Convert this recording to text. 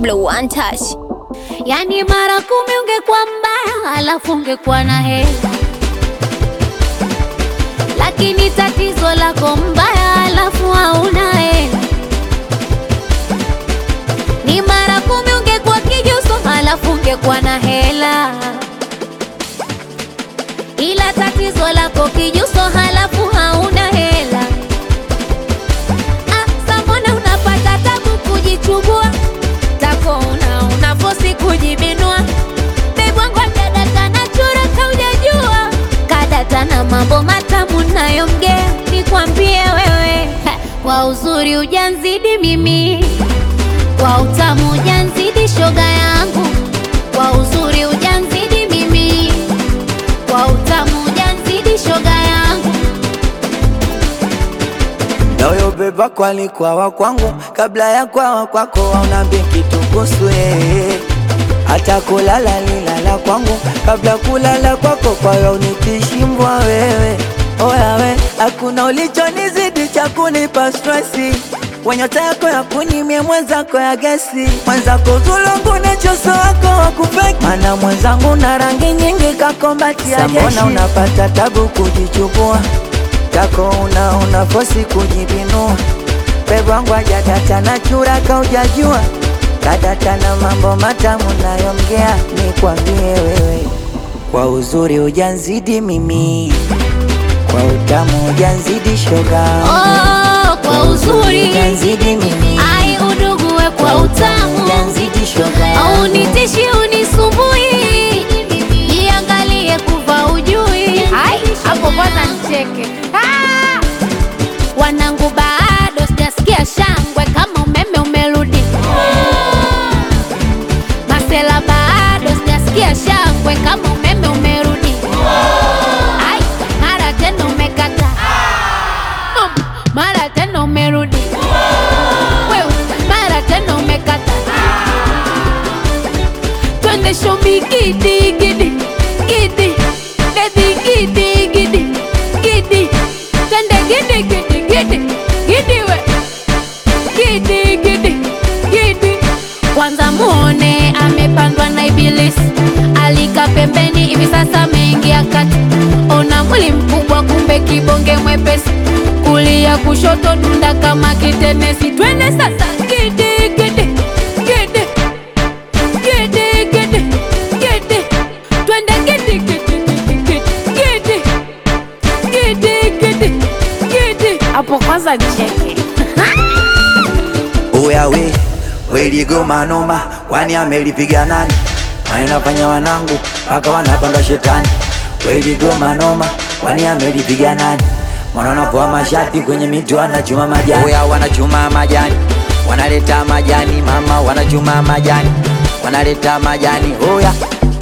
Blue One Touch. Yani mara kumi ungekuwa mbaya, alafu ungekuwa na hela, lakini tatizo lako mbaya, alafu hauna hela. Ni mara kumi ungekuwa kijuso, alafu ungekuwa na hela, ila tatizo lako kijuso, halafu hauna hela. Ah, sa mbona unapata tabu kujichubua tako una unafosi kujibinua bebwangu kadata na chura kaujajua kadata na mambo matamu nayomgea nikwambie wewe ha, kwa uzuri ujanzidi mimi kwa utamu ujanzidi shoga yangu kwa uzuri ujanzidi mimi kwa utamu ujanzidi shoga yangu Nayo beba kwalikuwa wa kwangu kabla ya kwawa kwako, waunambi kitu kuhusu yeye. Hata kulala lilala kwangu kabla kulala kwako, kwayo unikishimbwa wewe. Oya we, hakuna ulichonizidi cha kunipa stresi Wenyota yako ya kunimie mwenzako ya gesi mwenzako zulungu na choso wako wa kupeki mana mwenzangu na rangi nyingi kakombati ya jeshi Mbona unapata tabu kujichukua tako una unafosi kujibinua pebwangu ajadata na chura kaujajua kadata na mambo matamu nayomgea nikwambie wewe kwa uzuri ujanzidi mimi kwa utamu ujanzidi shoga oh, kwa uzuri ujanzidi mimi ai udugue kwa utamu ujanzidi shoga au nitishi unisumbui jiangalie kuva ujui Ai, hapo kwanza nicheke Ah! wanangu bado sijasikia shangwe kama umeme umerudi masela bado sijasikia shangwe kama umeme umerudi Ai, mara tena umekata Um, mara tena umerudi wewe mara tena umekata twende shombi gidi gidi gidi bebi gidi gidi gidi twende gidi gidi gidi gidi we gidi gidi gidi kwanza muone amepandwa na ibilisi alika pembeni hivi sasa ameingia kati ona mwili mkubwa kumbe kibonge mwepesi kulia kushoto dunda kama kitenesi twende sasa gidi gidi gidi gidi gidi gidi twende gidi gidi gidi gidi gidi gidi gidi hapo kwanza nicheke Uya we weligoma noma, kwani amelipiga nani? Wanafanya wanangu mpaka wanapanda shetani. Weligoma noma, kwani amelipiga nani? Wanapoa mashati kwenye miti wanachuma majani. Uya wanachuma majani, wanaleta majani mama, wanachuma majani, wanaleta majani. Uya